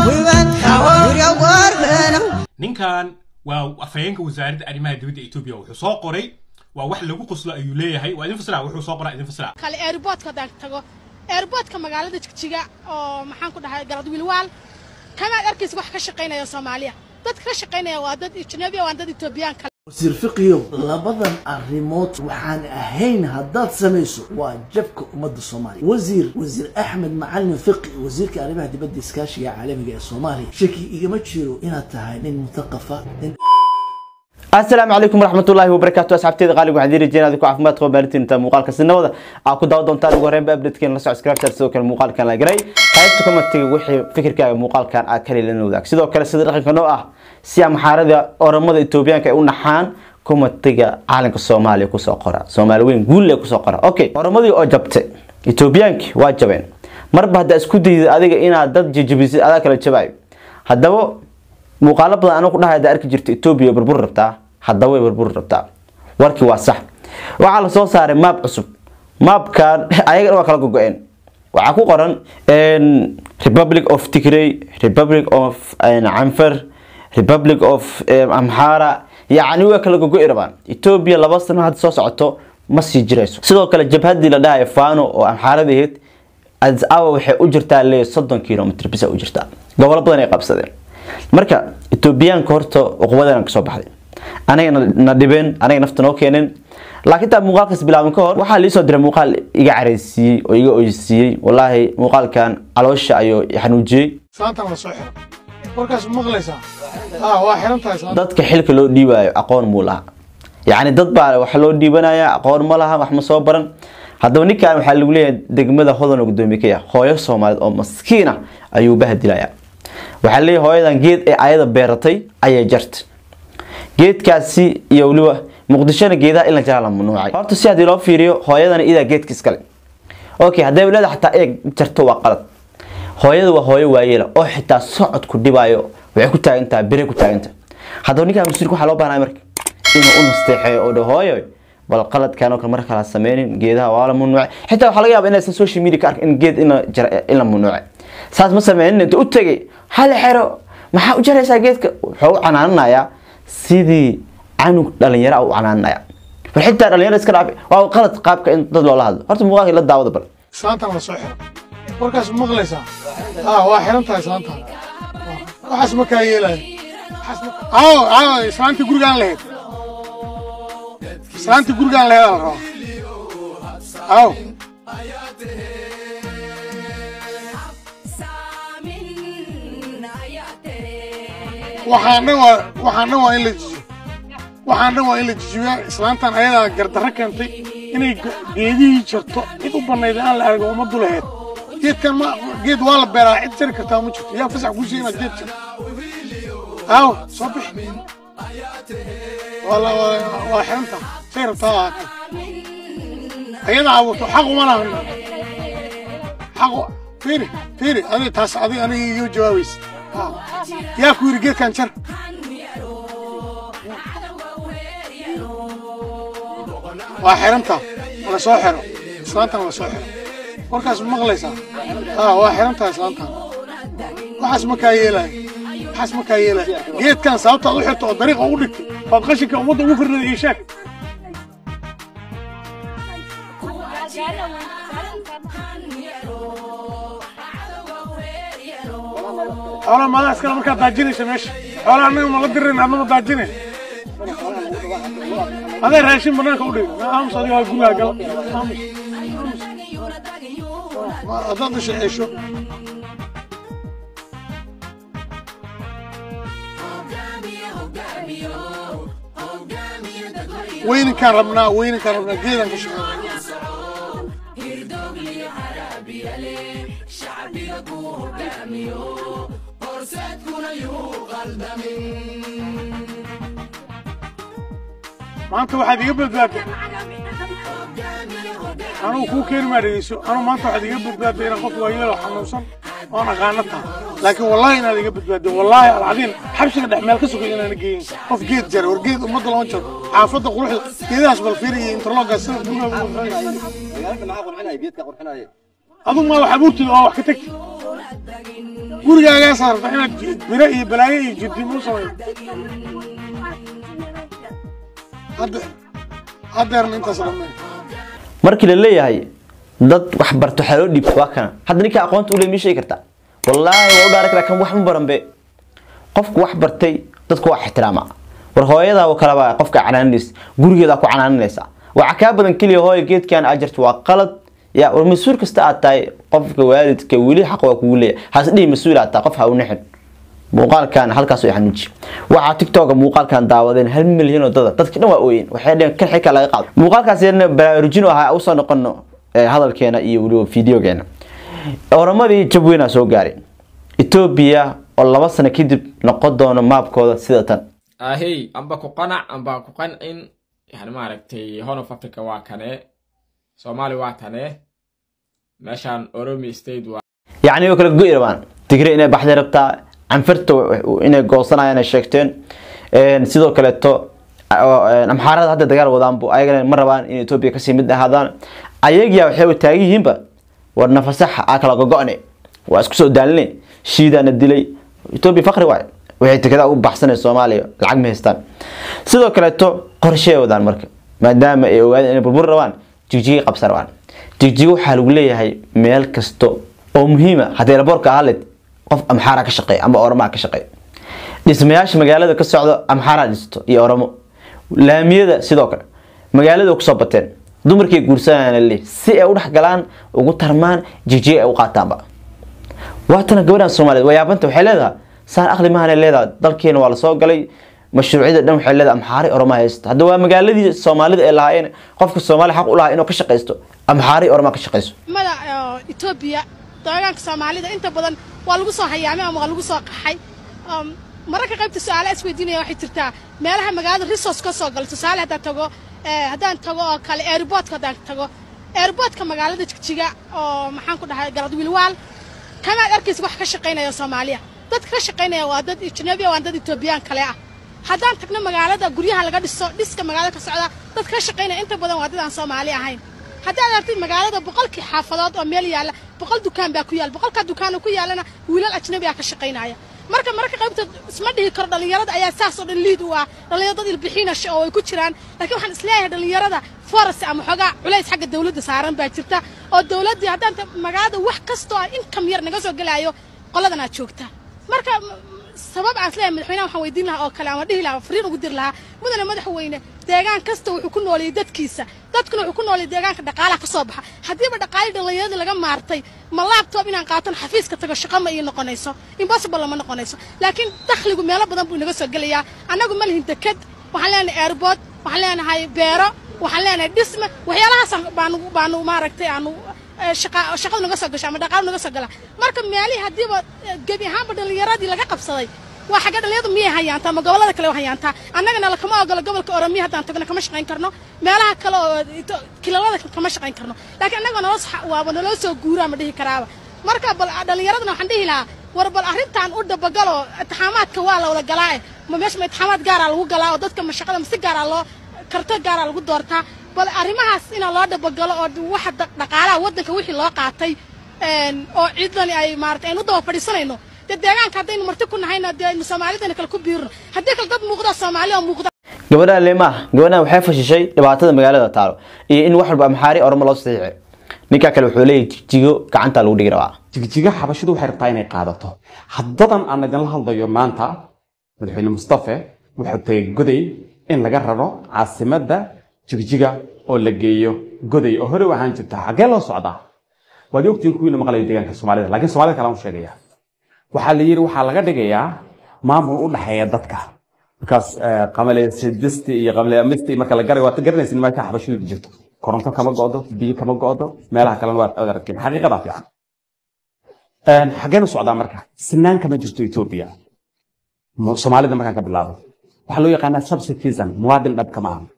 ninkan waa afhayeenka wasaaradda arrimaha dibadda etoobiya wuxuu soo qoray waa wax lagu qoslo ayuu leeyahay waa idin fasira wuxuu soo qoraa idin fasira kale airportka haddaan tago airportka magaalada jigjiga oo maxaan ku dhahay galadwiilwaal kamaad arkaysa wax ka shaqaynaya soomaaliya dadka ka shaqaynaya waa dad ajnabiya waa dad etoobiyaan kale wasiir fiqiyow labadan arrimood waxaan ahayn haddaad samayso waa jabka ummadda soomaaliya wasiir wasiir axmed macalin fiqi wasiirka arrimaha dibadda iskaashiga caalamiga ee soomaaliya shaki igama jiro inaad tahay nin mutaqafa nin asalaamu calaykum waraxmatullaahi wabarakaatu asxaabteeda qaaliga waxaan diiri jireen adigu caafimaad qaba maalintiin inta muuqaalka sinabada aa ku daawa doontaan ugu horreynba updatekeena la soco scripture sidoo kale muuqaalkan la garay qaybta commentiga wixii fikirkaaga muuqaalkan aad kale lana wadaag sidoo kale sida dhaqanka noo ah si amaxaarada oramada etoobiyaanka ay u naxaan commentiga caalamka soomaaliya kusoo qora soomaali weyn guulle kusoo qora okay oramadii oo jabtay etoobiyaankii waa jabeen marba haddaa isku dayda adiga inaad dad jijibisid adaa kala jabaayo haddaba muuqaalo badan anigu ku dhahay haddaa arki jirta etoobiya burbur rabtaa haddaba way burbur rabtaa warkii waa sax waxaa lasoo saaray maab cusub maabkan ayaga waa kala gogo-een waxaa ku qoran republic of tigray republic of canfer republic of amhara yacni way kala gogo-i rabaan etoobiya laba sano hadda soo socoto ma sii jirayso sidoo kale jabhadii la dhahayo fano oo amxaarada ahayd addis ababa waxay u jirtaa le soddon kilomitr bisa u jirtaa gobolo badan ay qabsadeen marka etoobiyaanka horta uqubadan kasoo baxday anaga na dhibeen anaga nafta noo keeneen laakiin taa muuqaalkaas bilaabin ka hor waxaa liisoo diray muuqaal iga careysiiyey oo iga oysiiyey wallaahi muuqaalkan caloosha ayuu xanuujiyey saantan la soo xiro warkaas ma maqlaysaa ah waa xiran tahay saanta dadka xilka loo dhiibayo aqoon muu laha yacni dad baa wax loo dhiibanaya aqoon ma laha wax ma soo baran haddaba ninkan waxaa lagu leeyahay degmada hodan oo gudoomiye ka yahay hooyo soomaaliyeed oo maskiina ayuu bahadilaya waxaa leeyahay hooyadan geed ee ayada beeratay ayay jartay geedkaasi iyo weliba muqdishona geedaha in la jaraa la mamnuucay horta si haddii loo fiiriyo hooyadana idaa geedka iskale okay haddii walaada xataa eeg jarto waa qalad hooyada waa hooyo waayeela oo xitaa socodku dhibaayo waxay ku taagantaha bere ku taagantaha haddaba ninkaa mas-uulka waxaa loo baahnaya marka inuu u nasteexeeyo oo dha hooyo bal qaladkan oo kale mar kala sameynin geedaha waa la mamnuucay xitaa waxaa laga yaaba inaysan social media ka arkin in geed in la jara in la mamnuucay saas ma sameynin inta u tegay hal xero maxaa u jaraysaa geedka wuxuu u canaananayaa sidii canug dhalinyaro u canaanaya bal xitaa dhalinyaro iska dhaaf waa qalad qaabka in dad loola hadlo horta muuqaalka la daawada bal saantan la soo xiro warkaas ma maqlaysaa ah waa xiran tahay saantan waxaas ma kaa yeelaya aaw aaw islaantii gurigaan lahayd islaantii gurigaan lahayd la rabaa aaw waxaan dhan waa waxaan dhan waa in la jijiyo waxaan dhan waa in la jijiyaa islaantan ayadaa gardarro keentay inay geedihii jarto cid u bannayd aan la argo ummaddu lahayd geedkan ma geed waa la beeraa cid jari kartaa ma jirto yaa fasax kuu sheegay inaad geed jarto aaw soo bixi waa la waa xiranta say rabtaa lahaatay ayada abuurto xaq uma lahan xaq fiiri fiiri adiga taas adiga aniga iyo jawaabaysa yaa ku yidhi geedkan jar waa xiranta la soo xiro islaantan la soo xiro warkaas ma maqlaysaa ah waa xiran tahay islaantan waxaas ma kaa yeelaya waxaas ma kaa yeelaya geedkan sababtaad u xirto oo dariiqa ugu dhigtay baad qashinka ummadda ugu firnada iyo sheeg xoolaa maadaa iskale markaad daajinaysa meesha xoolaa annaga ma la dirin adnama daajine adee raashin banaanka u dhig aamus adiga waa gurigaa gala aamus haddaad dhashay ceesho weyninkaan rabnaa weyninkaan rabnaa geedaan ka shaqeynaa maanta waxaad iga badbaadday anugu kuu keeni maa dhegeyso anugu maanta waxaad iga badbaadday inaan qof waayeelo xanuunsan oon aqaano taha laakiin wallaahi inaad iga badbaadday wallaahi alcadiin xabsiga dhex meel ka sugay inaana geeyin qof geed jara war geed ummadda lama jaro xaafadda quruxda geedahaas bal fiiriya interloggaas sida guriga adigu maa wax abuurtid oo wax ka tagtid gurigaagaa rabtaa inaad biro iyo balaayo iyo jirdiin u samayso hadda haddeerna intaas dhammeyn markii la leeyahay dad wax barto waxaa loo dhiibta waa kana hadda ninka aqoonta ule mii sheegi kartaa wallaahi waa u dhaari karaa kan wax ma baran be qofku wax bartay dadku waa ixtiraama war hooyadaa oo kaleba qofka canaaninaysa gurigeedaa ku canaaninaysa waxa kaa badan keliya hooya geedkan aad jirto waa qalad ya war mas-uul kasta aad tahay qofka waalidka weli xaq waa kugu leeyahay has dhihi mas-uul aad tahay qof ha u nixin muuqaalkan halkaas way xanuuji waxaa tiktoka muuqaalkan daawadeen hal milyan oo dada dadka dhan waa ooyeen waxay dheheen kan xilka laga qaado muuqaalkaas yarna baraarujin u ahaa usoo noqono eh, hadalkeena iyo weliba fideogeena oramadii jab weynaa soo gaaray etoobiya oo laba sano kadib noqon doono maabkooda sida tan ahey amba ku qanac amba ku qancin yani maaragtay horn of africa waa kane soomaali waa tane meeshaan oromi state waa yacni way kala go'i rabaan tigre inay baxday rabtaa canfirta inay goosanayaan ay sheegteen Een, sidoo kaleeto oo, een, amxaarada hadda dagaal wadaanbu ayagana ma rabaan in etoobiya kasii mid ahaadaan ayagiya waxay u taagan yihiinba war nafasaxa aa kala gogo'ne waa isku soo daaline shiidaana dilay etoobiya fakri waay waxay tekada u baxsanay soomaaliya lacag ma haystaan sidoo kaleeto qorshe ay wadaan marka maadaama ay ogaadeen inay burbur rabaan jigjigi qabsan rabaan jigjigo waxaa lagu leeyahay meel kasto oo muhiima haddii laboorka ahalid qof amxaara ka shaqeeya ama oromaa ka shaqeeya dhismayaasha magaalada ka socdo amxaara dhisto iyo oromo laamiyada sidoo kale magaalada kusoo bateen dumarkay guursanayaan le si ay u dhex galaan ugu tarmaan jigjiga ay u qaataanba waatana gabadhan soomaaliyeed waa yaabanta waxay leedahay saan aqli mahanay leedahay dalkeena waa lasoo galay mashruucyada dhan waxay leedahay amxaari oroma haysta hadda waa magaaladii soomaalida ee lahaayeen qofka soomaali xaq u lahaa inuu ka shaqaysto amxaari oroma ka shaqayso mada etoobiya deegaanka soomaalida inta badan waa lagu soo hayaamay ama waa lagu soo qaxay Um, mararka qaybta su-aala isweydiinaya waxay jirtaa meelaha magaalada resource ka soo gala tusaale haddaan tago eh, haddaan tago oo kale airportka haddaan tago airportka magaalada jigjiga oo maxaan ku dhahay galad wilwaal kamaad arkaysa wax ka shaqaynaya soomaaliya dadka ka shaqaynaya waa dad ajnabi ah, waa dad etoobiyaan kale ah haddaan tagno magaalada guryaha laga dhiso dhiska magaalada ka socda dad ka shaqaynaya inta badan waa dad aan soomaali ahayn haddaad aragtid magaalada boqolkii xaafadood oo meel yaalla boqol dukaan baa ku yaal boqolkaa dukaan oo ku yaalana wiilal ajnabi ah ka shaqaynaya marka mararka qaybta isma dhihi karo dhallinyarada ayaa saas oo dhan liid u ah dhallinyaro dad ilbixinasha oo ay ku jiraan laakiin waxaan isleeyahay dhallinyarada forest ama xoogaa culays xagga dawladda saaran baa jirta oo dawladdii haddaan ta- magaalada wax kastoo ah income yar naga soo gelaayo qoladan aad joogta marka m- sabab aan isleeyahay madaxweynaha waxaan weydiin lahaa oo kale ama dhihi lahaa fariin ugu diri lahaa mudane madaxweyne deegaan kasta wuxuu ku nooleeyey dadkiisa dadkuna wuxuu ku nooleeyey deegaanka dhaqaalaha ka soo baxa haddiiba dhaqaalii dhallinyaradii laga maartay ma laabtoob inaan qaatan xafiiska tago shaqo ma ii noqonayso impossible lama noqonayso laakiin dakhligu meelo badan buu inaga soo gelayaa annagu ma lihin deked waxaan leenahay airport waxaan leenahay beero waxaan leenahay dhisme waxyaalahaas baanu baanu maaragtay aanu eh, shaqa shaqadu naga soo gasho ama dhaqaalu naga soo gala marka meelihii haddiiba eh, gebi ahaanba dhallinyaradii laga qabsaday waa xagga dhallinyaradu miyay hayaantaa ma gobollada kale waa hayaantaa annagana lakama ogolo gobolka oromiya haddaan tagno kama shaqayn karno meelaha kale oo ito- kilalada kama shaqayn karno laakiin annaga naloo sax- waaba naloo soo guuraa ma dhihi karaaba marka bal dhallinyaradana waxaan dhihi lahaa war bal arrintan u dabagalo itixaamaadka waa lawla galaa eh ma meesha ma itixaamaad gaaraa lagu galaa oo dadka ma shaqada ma si gaaraa loo karto gaaraa lagu doortaa bal arrimahaas inaa loo dabagalo oo waxa da- dhaqaalaha waddanka wixii loo qaatay een, oo ciidani ay maarata aynu u daba fadhiisanayno dee deegaanka haddaynu marti ku nahayna dee aynu soomaalidana kale ku biirno haddii kale dad muuqda soomaali oo muuqda gabadhaan leemaah gabadhaan waxay fashishay dhibaatada magaalada taalo iyo in wax walba amxaari oromo loo saxiixay ninkaa kale wuxuu leeyahay jigjigo gacantaa lagu dhigi rabaa jigjiga xabashidu waxay rabtaa inay qaadato haddadan aan idinla hadlayo maanta madaxweyne mustafe wuxuu tagay goday in laga raro caasimadda jigjiga oo la geeyo goday oo hore u ahaan jirta xaggee loo socdaa waad ogtiin kuwiina maqlayo deegaanka soomaalida laakiin soomaalida kale aan u sheegaya waxaa la yidhi waxaa laga dhigayaa maamul u dhexeeya dadka markaas eh, qamale sidisti iyo qamale amisti marka la garay waad garanaysin meesha xabashidu jirto koronto kama go'do biyo kama go'do meelaha kalena waad aragtiin xaqiiqadaa fiican Een, xaggeen u socdaa marka sinaan kama jirto etoobiya Mu- soomaalida markaan ka bilaabo waxaa loo yaqaanaa subcitizen muwaadin dhab kama aha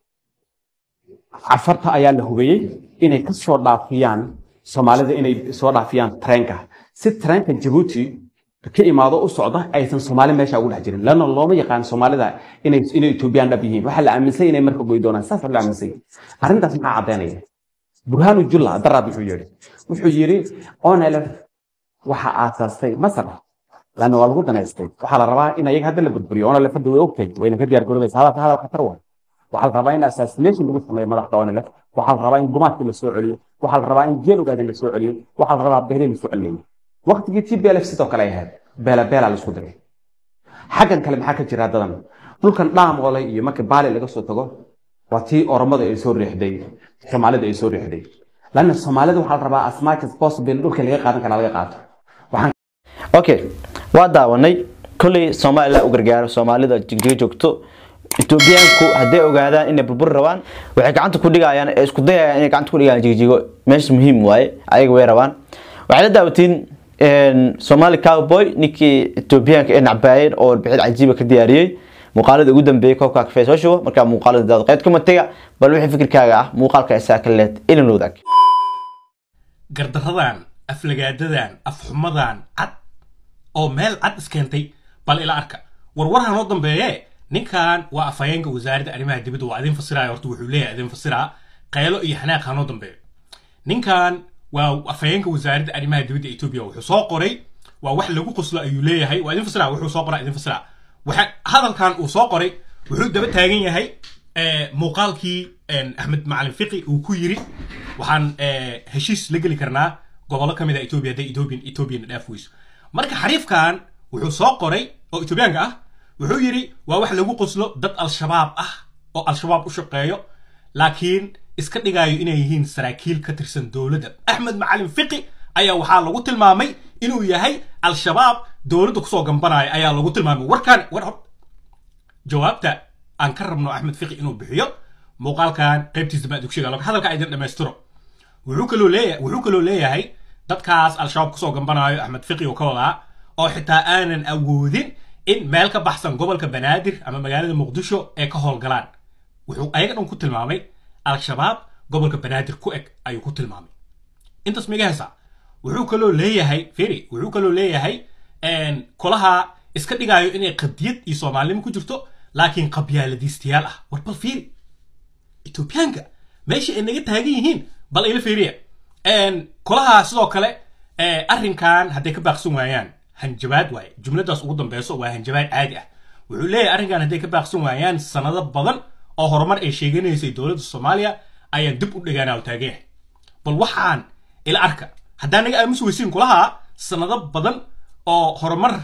cafarta ayaa la hubeyey inay ka soo dhaafiyaan soomaalida inay soo dhaafiyaan treenka si treenka jabuuti ka imaado u socda aysan soomaali meesha ugu dhex jirin lana looma yaqaan soomaalida inay inay etoobiyaan dhab yihiin waxaa la aaminsan inay marka goy doonaan saas la aaminsan yahay. arrintaas maxaa caddaynaya burhaanu julla daraad wuxuu yidhi wuxuu yidhi onelef waxa aasaastay masar laanna waa lagu danaystay waxaa la rabaa in ayaga hadda la burburiyo oona lefada way ogtahay wayna ka diyaar garoobeysa hadalka hadal khatar waay waxaa la rabaa in assassination lagu sameeyo madaxda oonilef waxaa la rabaa in gumaadkii la soo celiyo waxaa la rabaa in jeel ogaadan la soo celiyo waxaa la rabaa beelii la soo celiyo waqtigii t b l f sidoo kale ay ahayd beela beela la isku diray xaggan kale maxaa ka jira dadan dhulkan dhaamoole iyo markii baali laga soo tago waa tii oromada ay soo riixday soomaalida ay soo riixday laanna soomaalida waxaa la rabaa as much as possible dhulka laga qaadan karaa laga qaato waxaan okay waa daawanay kolley somalilan u gargaaro soomaalida jigjiga joogto etoobiyaanku hadday ogaadaan inay burbur rabaan waxay gacanta ku dhigayaan ee isku dayayaan inay gacanta ku dhigaan jigjigo meesha muhiim waaye ayaga way rabaan waxay la daawatiin somali cowboy ninkii etoobiyaanka ee nacbaayeen oo warbixid cajiiba ka diyaariyey muuqaalada ugu dambeeyay koobka kafee soo shubo markaa muuqaalada daad qeyd kuma tega bal wixii fikirkaaga ah muuqaalka isaa ka leed ilin wadaag gardaradan aflagaadadan afxumadan cad oo meel cad iskeentay bal ila arka warwarha noo dambeeye ninkan waa afhayeenka wasaaradda arrimaha dibadda waa idin fasiraya horta wuxuu leeyahay idin fasiraa qaylo iyo xanaaq ha noo dambeeyo ninkan waa afhayeenka wasaaradda arrimaha dibadda etoobiya wuxuu soo qoray waa wax lagu qoslo ayuu leeyahay waa idin fasiraa wuxuu soo qoraa idin fasiraa waxa hadalkan uu soo qoray wuxuu daba taagan yahay muuqaalkii axmed macalin fiqi uu ku yiri waxaan heshiis la geli karnaa gobollo ka mid a etoobiya hadday ethoobian ethoobian dhaaf weyso marka xariifkan wuxuu soo qoray oo etoobiyaanka ah wuxuu yidhi waa wax lagu qoslo dad al-shabaab ah oo al-shabaab u shaqeeyo laakiin iska dhigaayo inay yihiin saraakiil ka tirsan dowladda axmed macalin fiqi ayaa waxaa lagu tilmaamay inuu yahay al-shabaab dowladda kusoo gambanaya ayaa lagu tilmaamay warkaan war jawaabta aan ka rabno axmed fiqi inuu bixiyo muuqaalkan qaybtiisa baa dugsiga log hadalka idin dhammaystiro wuxuu kaloo leeyahay wuxuu kaloo leeyahay dadkaas al-shabaab kusoo gambanayo axmed fiqi oo ka wadaa oo xitaa aanan awoodin in meel ka baxsan gobolka banaadir ama magaalada muqdisho ee ka howlgalaan wuxuu ayaga dhan ku tilmaamay al-shabaab gobolka banaadir ku eg ayuu ku tilmaamay intaas miga hesaa wuxuu kaloo leeyahay feri wuxuu kaloo leeyahay kolaha iska dhigaayo inay qadiyad iyo soomaalinimo ku jirto laakiin qabyaaladiistayaal ah war bal fiiri etoobiyaanka meesha ay naga taagan yihiin bal ila fiiriya kolaha sidoo kale arrinkan hadday ka baaqsan waayaan hanjabaad waaye jumladaas ugu dambeyso waa hanjabaad caadi ah wuxuu leeyahay arrinkan hadday ka baaqsan waayaan sanado badan oo horumar ay sheeganaysay dowladda soomaaliya ayaan dib u dhigaanaa u taagan yahay bal waxaan ila arka haddaan naga aamusi weysiin kulaha sanado badan oo horumar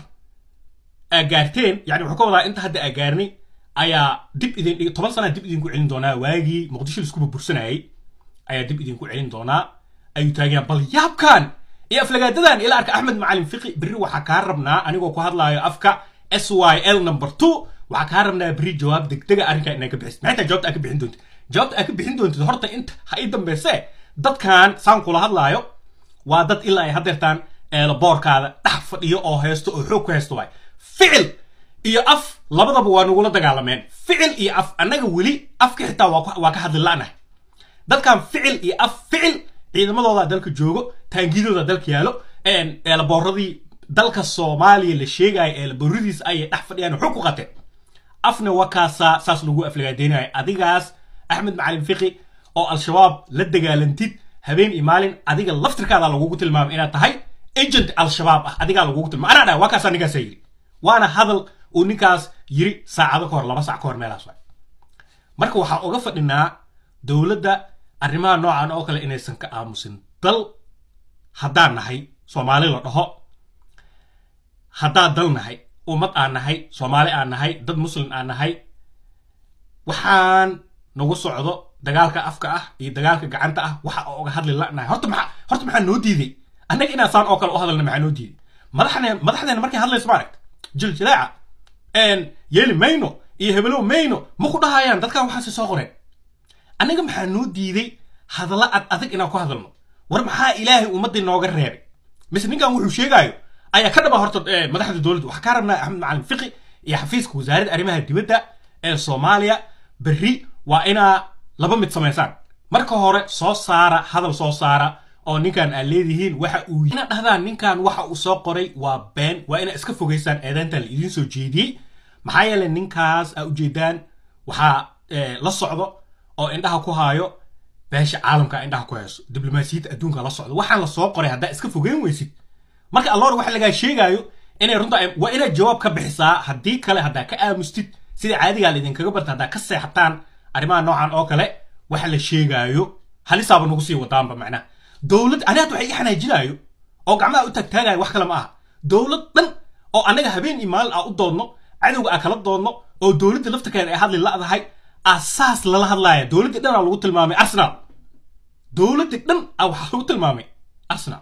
gaarteen yani wuxuu ka wadaa inta hadda aa gaarnay ayaa dib idin dhig toban sana dib idinku celin doonaa waagii muqdisho laisku burbursanayay ayaa dib idinku celin doonaa ayuu taagayaan bal yaabkan iyo aflagaadadan ila arka axmed macalin fiqi berri waxaa kaa rabnaa anigoo ku hadlaayo afka s y l number two waxaa kaa rabnaa berri jawaab degdega arrinkaa inaa ka bixisid maxay tahay jawaabta aa ka bixin doontid jawaabta aa ka bixin doontid horta inta ha ii dambeyse dadkan saan kula hadlaayo waa dad ilaa ay hadeertaan boorkaada dhex fadhiyo oo haysto oo xoog ku haysto waay ficil iyo af labadaba waa nagula dagaalameen ficil iyo af annaga weli afka xitaa waa ka hadli la'nahay dadkan ficil iyo af ficil ciidamadooda dalka joogo taangidooda dalka yaalo eelaboorradii dalka soomaaliya la sheegaya eelaboorradiis ayay dhex fadhiyaan xog ku qateen afna waa kaasaa saas lagu aflagaadeynaya adigaas axmed macalin fiqi oo al-shabaab la dagaalantid habeen iyo maalin adiga laftirkaada lagugu tilmaamay inaad tahay agent al-shabaab ah adigaa lagugu tilmaamay anaa dhaha waa kaasaa ninkaasaa yiri waana hadal uu ninkaas yiri saacado ka hor laba sac ka hor meelaas waay marka waxaa uga fadhinaa dowladda arrimaha noocan oo kale inaysan ka aamusin dal haddaan nahay soomaali la dhaho haddaan dal nahay ummad aan nahay soomaali aan nahay dad muslim aan nahay waxaan nagu socdo dagaalka afka ah iyo dagaalka gacanta ah waxa uga hadli la'nahay horta maxaa horta maxaa noo diiday annaga inaan saan oo kale u hadalna maxaa noo diiday madaxne madaxdeena markay hadlayso maaragt jiljilaaca yeeli mayno iyo hebelow mayno ma ku dhahayaan dadkan waxaase soo qoreen annaga maxaa noo diiday hadalla ad adag inaan ku hadalno war maxaa ilaahay ummaddii nooga reebay mise ninkan wuxuu sheegaayo ayaa ka dhaba horta madaxda dowladda waxaa kaa rabnaa axmed macalin fiqi iyo xafiiska wasaaradda arrimaha dibadda ee soomaaliya berri waa inaa laba mid samaysaan marka hore soo saara hadal soo saara oo ninkan aad leedihiin waxa uu inaad dhahdaan ninkan waxa uu soo qoray waa been waa inaad iska fogaysaan eedeyntan la idiin soo jeediyey maxaa yeelay ninkaas aa ujeedaan waxaa la socdo oo indhaha ku haayo beesha caalamka indhaha ku hayso diblomaasiyadda adduunka la socdo waxaan la soo qoray haddaa iska fogeyn weysid marka alloor waxa lagaa sheegaayo inay runta ay- waa inaad jawaab ka bixisaa haddii kale haddaa ka aamustid sida caadigaa laidinkaga barta haddaa ka seexataan arrimaha noocan oo kale waxa la sheegaayo halisaaba nagu sii wadaanba macnaha dowlad anigaad waxay ii xanaajinaayo oo gacmaha u taagtaagayo wax kale ma aha dowlad dhan oo annaga habeen iyo maalin aa u doodno cadowga aa kala doodno oo dowladda laftarkeeda ay hadli la'dahay asaas lala hadlaaya dowladdii dhan aa lagu tilmaamay arsenal dowladdii dhan aa waxaa lagu tilmaamay arsenal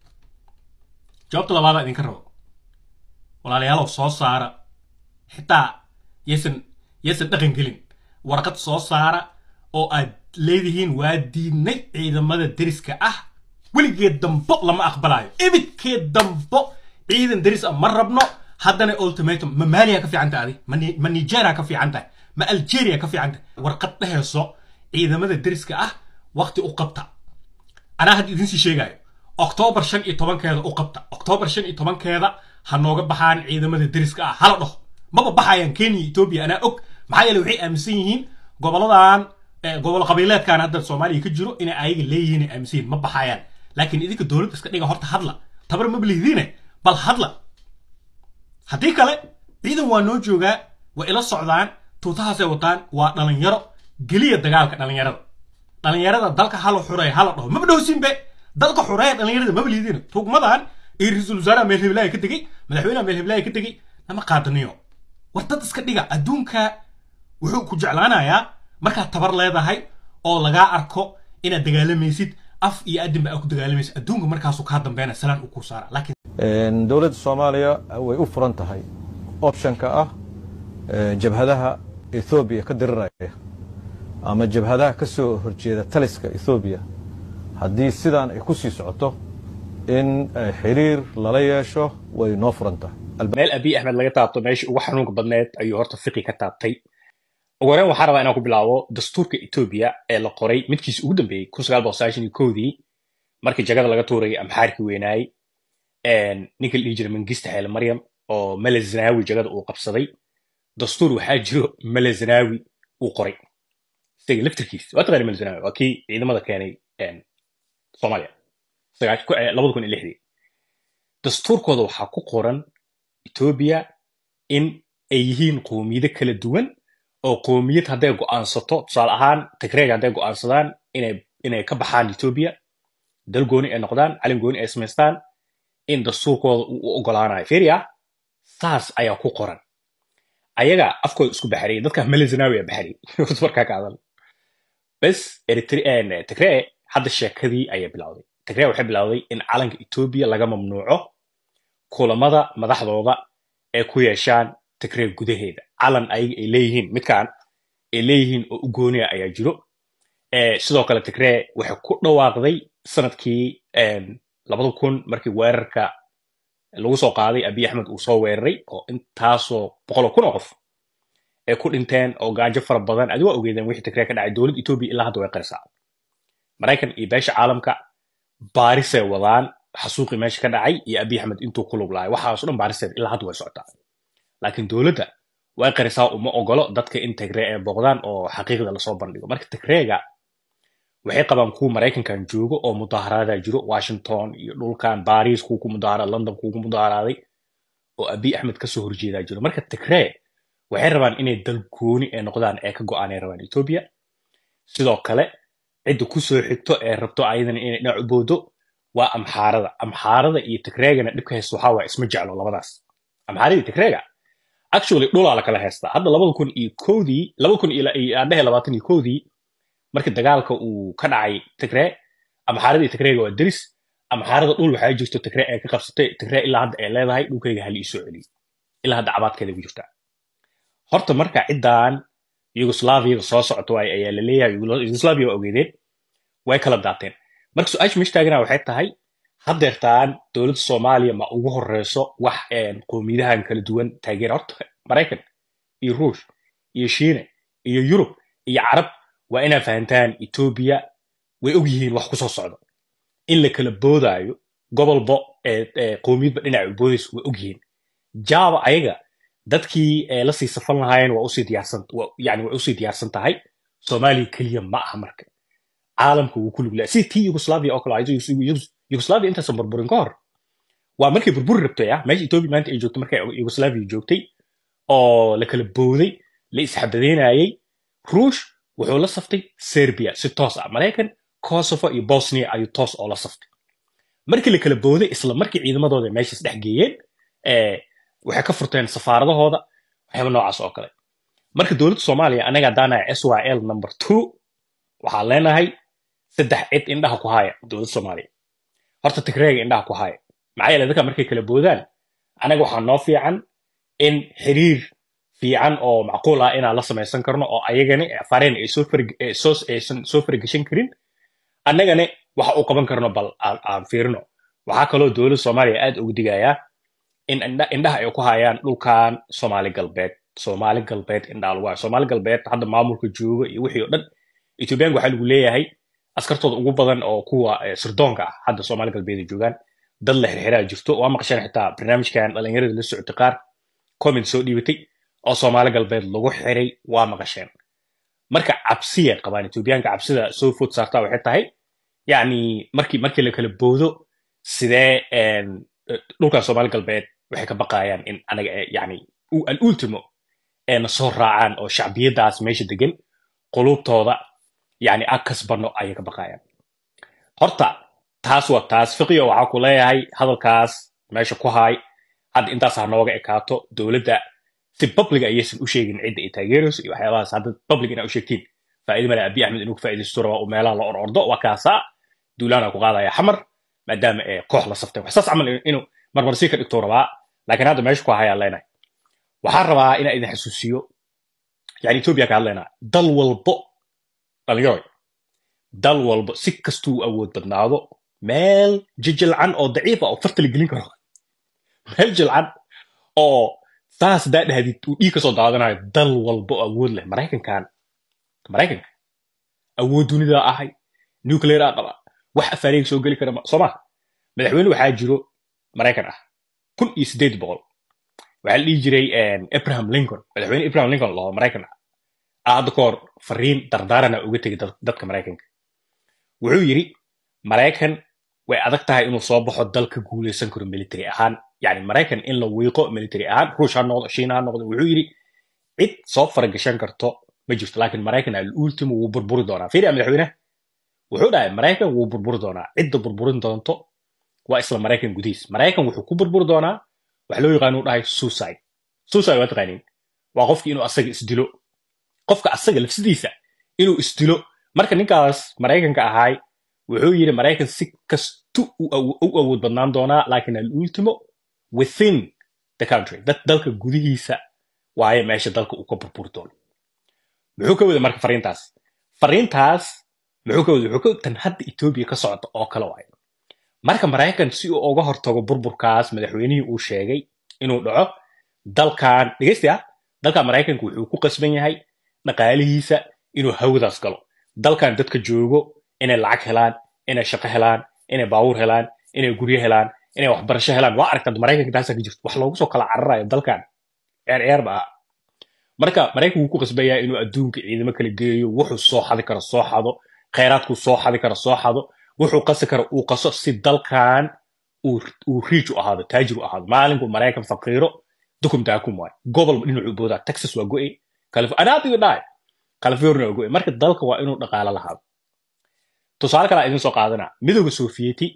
jawaabta labaadaa idinka rabo walaalayaalow soo saara xitaa yaysan yaysan dhaqan gelin warqad soo saara oo aad leedihiin waa diidnay ciidamada deriska ah weligeed dambo lama aqbalayo ibidkeed dambo ciidan deris ah ma rabno haddana ultimatum ma maaliya ka fiican tahay adi ma Ni- ma nigeria ka fiican tahay ma algeria ka fiican tahay warqad dheheyso ciidamada deriska ah waqti u qabta anaa hadda idinsii sheegayo oktoobar shan iyo tobankeeda u qabta oktoobar shan iyo tobankeeda ha nooga baxaan ciidamada deriska ah hala dhaho maba baxayaan kenya iyo etoobiya anaa og maxaa yeele waxay aaminsan yihiin goboladan eh, gobol qabiileedkan hadda soomaaliya ka jiro inay ayaga leeyihiin ay aaminsan yihiin ma baxayaan laakiin idinka dowladda iska dhiga horta hadla tabar ma bilihidiine bal hadla haddii kale ciidan waa noo joogaa waa ila socdaan tuutahaasay wataan waa dhalinyaro geliya dagaalka dhalinyarada dhalinyarada dalka hala xureeya hala dhaho maba dhowsinbe dalka xureeya dhalinyarada maba liidin rugmadan iyo ra-iisul wasaaraha meel hiblaayo ka tegey madaxweynaha meel hiblaayo ka tegey nama qaadaniyo war dad iska dhiga adduunka wuxuu ku jeclaanayaa markaad tabar leedahay oo lagaa arko inaad dagaalamaysid af iyo adinba aad ku dagaalamaysid adduunka markaasuu kaa dambeynaya salaan uu kuu saara laakiin Een, dowladda soomaaliya way u furan tahay optionka ah een, jabhadaha ethoobiya ka diriraya ama jabhadaha ka soo horjeeda taliska ethoobiya haddii sidaan ay ku sii socoto in eh, xiriir lala yeesho way noo furan tahay meel abiy axmed laga taabto meeshii ugu xanuunka badneed ayuu horta fiqi ka taabtay ugu horreyn waxaan rabaa inaan ku bilaabo dastuurka etoobiya ee la qoray midkiisi ugu dambeeyey kun sagaal boqol sagaashan iyo kowdii markii jagada laga tuurayay amxaarkii weynaayey ninka la dhihi jiray mangista xeele maryam oo mele zanaawi jagada uu qabsaday dastuur waxaa jiro mele zanaawi uu qoray isaga laftirkiis waa taqaani mele zanaawi waa kii ciidamada keenay een, soomaaliya sagaash- ku- eh, labada kun iyo lixdii dastuurkooda waxaa ku qoran etoobiya in ay yihiin qowmiyado kala duwan oo qowmiyad hadday go'aansato tusaale ahaan tigreega hadday go'aansadaan inay inay ka baxaan etoobiya dal gooni ay noqdaan calin gooni ay samaystaan in dastuurkooda uu u ogolaanayo fiiriya saas ayaa ku qoran ayaga afkooda isku baxariyay dadka melezanawi a baxariyay horta markaa ka hadal bes Eritre- tigree hadda sheekadii ayay bilowday tigree waxay bilowday in calanka etoobiya laga mamnuuco kulamada madaxdooda ay ku yeeshaan tigree gudaheeda calan ayaga ay leeyihiin midkaan ay leeyihiin oo u gooniya ayaa jiro Eh, sidoo kale tigree waxay ku dhawaaqday sanadkii em, labada kun markii weerarka lagu soo qaaday abiy axmed uu soo weeraray oo intaasoo boqol kun oo qof ay ku dhinteen oo gaajo fara badan adi waa ogeedeen wixii tigree ka dhacay dowladda etoobiya ilaa hadda way qarisaa maraykan iyo beesha caalamka baarisay wadaan xasuuqii meesha ka dhacay iyo abiy axmed intuu ku lug lahay waxaaso dhan baariseed ilaa hadda way socotaa laakiin dowladda way qarisaa uma ogolo dadka in tigree ay booqdaan oo xaqiiqda lasoo bandhigo marka tigreega waxay qabaan kuwa maraykankan joogo oo mudaharaadaa jiro washington iyo dhulkan baris kuwa ku mudaharaaday london kuwa ku mudaharaaday oo abiy axmed kasoo horjeedaa jiro marka tigree waxay rabaan inay dal gooni ay noqdaan ee ka go-aanay rabaan etoobiya sidoo kale cidda kusoo xigto ee rabto ayadana inay dhinac u boodo waa amxaarada amxaarada iyo tigreegana dhibka haysta waxaa waa isma jeclo labadaas amxaarada iyo tigreega actually dhulaa la kala haystaa hadda labada kun iyo kowdii labada kun iyo adhehe labaatan iyo kowdii markii dagaalka uu ka dhacay tigree amxaarada iyo tigreega waa deris amxaarada dhul waxaa jirto tigree ay ka qabsatay tigree ilaa hadda ay leedahay dhulkayga hal iisoo celiyo ilaa hadda cabaadkeeda ku jirtaa horta marka ciddan yugoslaviada soo socoto ay- ayaa la leeyahay Yugo- yugoslavia waa ogeedeen way kala daateen marka su-aasha meesha taagana waxay tahay haddeertaan dowladda soomaaliya ma ugu horeyso wax een, qowmiyadahan kala duwan taageera horta maraykan iyo ruush iyo shiine iyo yurub iyo carab waa inaad fahantaan etoobiya way og yihiin wax kusoo socdo in la kala boodaayo gobolba ee- ee qowmiyadba dhinaca u boodayso way og yihiin java ayaga dadkii ee la sii safan lahaayeen waa usii diyaarsan wa- yani way usii diyaarsan tahay soomaaliya keliya ma aha marka caalamka wuu ku lug lahay sidii tii yugoslavia oo kale ahayd. Yugos- Yugos- yugoslavia intaysan burburin ka hor waa markay burburi rabtay ah meesha etoobiya maanta ay joogtay markay yugoslavia joogtay oo la kala booday la isxabadeynayay ruush wuxuu la saftay serbia si toos ah maraykan kosovo iyo bosnia ayuu toos oo la saftay markii la kala booday isla markii ciidamadooda meeshaas dhex geeyeen eh, waxay ka furteen safaaradahooda waxyaaba noocaas oo kale marka dowladda soomaaliya anaga haddaanahay s y l number two waxaan leenahay saddex cid indhaha ku haya dowladda soomaaliya horta tigreega indhaha ku haya maxaa yeele dadka markay kala boodaan anaga waxaa noo fiican in xiriir fiican oo macquul ah inaan la samaysan karno oo ayagani fareen ay soo farg- ay soo aysan soo farageshan karin annagane waxa uu qaban karno bal aan aan fiirino waxaa kaloo dowladda soomaaliya aad ugu digayaa in indha- indhaha ay ku hayaan dhulkan soomaali galbeed soomaali galbeed indhaha lagu hayo soomaali galbeed hadda maamulka jooga iyo wixii oo dhan ethoobiyaanka waxaa lagu leeyahay askartooda ugu badan oo kuwa eh, sirdoonka ah hadda soomaali galbeed ay joogaan dad la xirxiraa jirto waa maqasheen xitaa barnaamijkan dhalinyarada la socotay qaar comment soo dhiibatay oo soomaali galbeed lagu xiray waa maqasheen marka cabsiyay qabaan etoobiyaanka cabsida soo food saartaa waxay tahay yacni markii markii la kala boodo sidee een, eh, dhulkan soomaali galbeed waxay ka baqayaan in anaga eh, yacni u- al ultimo ee na soo raacaan oo shacbiyadaas meesha degan qulubtooda yacni ag kasbano ayay ka baqayaan horta taas waa taas fiqiyo waxaa ku leeyahay hadalkaas meesha ku haay hadda intaas ha nooga ekaato dowladda si public ayaysan u sheegin cidda ay taageerayso iyo waxyaabahaas hadda public inaa u sheegtiin faa'iido male abi axmed inuu ka faa'iidaysto rabaa uu meelaha la or ordo waa kaasaa duulaana ku qaadaya xamar maadaama ee koox la saftay wax saas camal inuu marmarsii ka dhigtuu rabaa laakiin hadda meesha ku hayaan leenahay waxaan rabaa inaa idin xasuusiyo yani etoobiya ka hadlaynaa dal walbo dhalinyaro dal walbo si kastuu awood badnaado meel jijilcan oo daciif ah oo farta la gelin karo meel jilcan oo saas daa dhahdid uu dhiig kasoo daadanayo dal walbo oo awood leh maraykankan maraykanka awood dunida ahay nuclear aa qaba wax afaariga soo geli kara ma- soo maha madaxweyne waxaa jiro maraykan ah kun iyo sideed boqol waxaa la dhihi jiray em, abraham lincoln madaxweyne abraham lincoln laho maraykan ah aa hadda ka hor fariin dardaarana uga tegay dad- dadka maraykanka wuxuu yidhi maraykan way adag tahay inuu soo baxo dal ka guuleysan karo military ahaan yani maraykan in la wiiqo military ahaan ruush ha noqdo shiina ha noqdo wuxuu yidhi cid soo faragashan karto ma jirto laakiin maraykan al ultimo wuu burburi doonaa fiiriya madaxweyne wuxuu dhahay maraykan wuu burburi doonaa cidda burburin doonto waa isla maraykan gudihiis maraykan wuxuu ku burburi doonaa wax loo yaqaan uu dhahay suicide suicide waa taqaaniin waa qofki inuu asaga isdilo qofka asaga lafsidiisa inuu isdilo marka ninkaas maraykanka ahaay wuxuu yidhi maraykan si kastu u awo- u awood badnaan doonaa laakiin al ultimo within the country dad dalka gudihiisa waaye meesha dalka uu ka burburi doono muxuu ka wada marka fariintaas fariintaas muxuu ka wada wuxuu ka tan hadda etoobiya ka socota oo kale waaye marka maraykan si uu uga hortago burburkaas madaxweynihii uu sheegay inuu dhaco dalkan dhegeysti ah dalkan maraykanka wuxuu ku qasban yahay dhaqaalihiisa inuu hawadaas galo dalkan dadka joogo inay lacag helaan inay shaqo helaan inay baabuur helaan inay guryo helaan inay waxbarasho helaan waa aragtaa maraykanka taasaa ka jirto wax loogu soo kala cararayo dalkan ceer ceer ba ah marka maraykanku wuu ku qasban yahay inuu adduunka ciidamo kala geeyo wuxuu soo xadi karo soo xado khayraadkuu soo xadi karo soo xado wuxuu qasi karo uu qaso si dalkan uu uu riij u ahaado taajir u ahaado maalinku maraykan faqiiro dukum daakum waay gobol dhinacuu boodaa texas waa go'e anaadiga dhaay california waa go'e marka dalka waa inuu dhaqaalo lahaado tusaale kale idin soo qaadanaa midooda sofiyeeti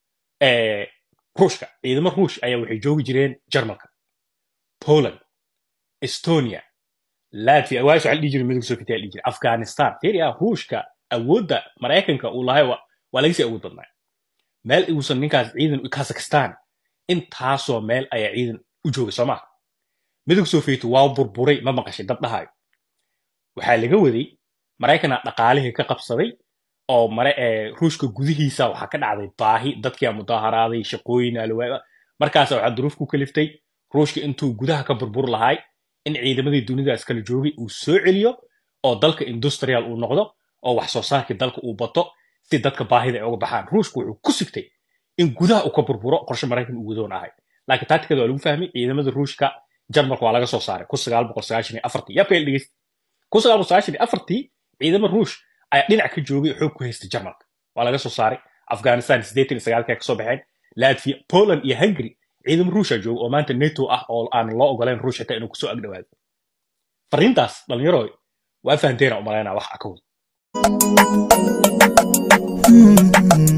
ee ruushka ciidamo ruush ayaa waxay joogi jireen jarmalka poland estonia latvia waas waxaa la dhihi jiray midooda sofiyeeti la dhihi jiray afghanistan fiiriya ruushka awoodda maraykanka uu lahay waa waa laga sii awood badnaa meel uusan ninkaas ciidan kazakhstan intaasoo meel ayaa ciidan u joogay soo maha midooda sofiyeeti waa burburay ma maqashay dad dhahayo waxaa laga waday maraykana dhaqaalihii ka qabsaday oo mare ee ruushka gudihiisa waxaa ka dhacday baahi dadkia mudaharaaday shaqooyin alwaa markaas waxaa duruuf ku kaliftay ruushka intuu gudaha ka burbur lahay in ciidamadii dunidaas kala joogay uu soo celiyo oo dalka industrial uu noqdo oo wax soo saarkii dalka uu bato si dadka baahida ay uga baxaan ruushka wuxuu ku sigtay in gudaha uu ka burburo qorshe maraykan uu wadoon ahay laakiin taatikada waa lagu fahmay ciidamada ruushka jarmalka waa laga soo saaray kun sagaal boqol sagaashan iyo afartii yabka dhegeysta kun sagaal boqol sagaashan iyo afartii ciidamo ruush ayaa dhinac ka joogay xoog ku haystay jarmalka waa laga soo saaray afghanistan siddeetan iyo sagaalkii ay kasoo baxeen latvia poland iyo hungary ciidamo ruusha jooga oo maanta nato ah oo aan loo ogolayn ruush xitaa inuu kusoo agdhowaado fariintaas dhalinyaro waa fahanteena umalaynaa wax akawad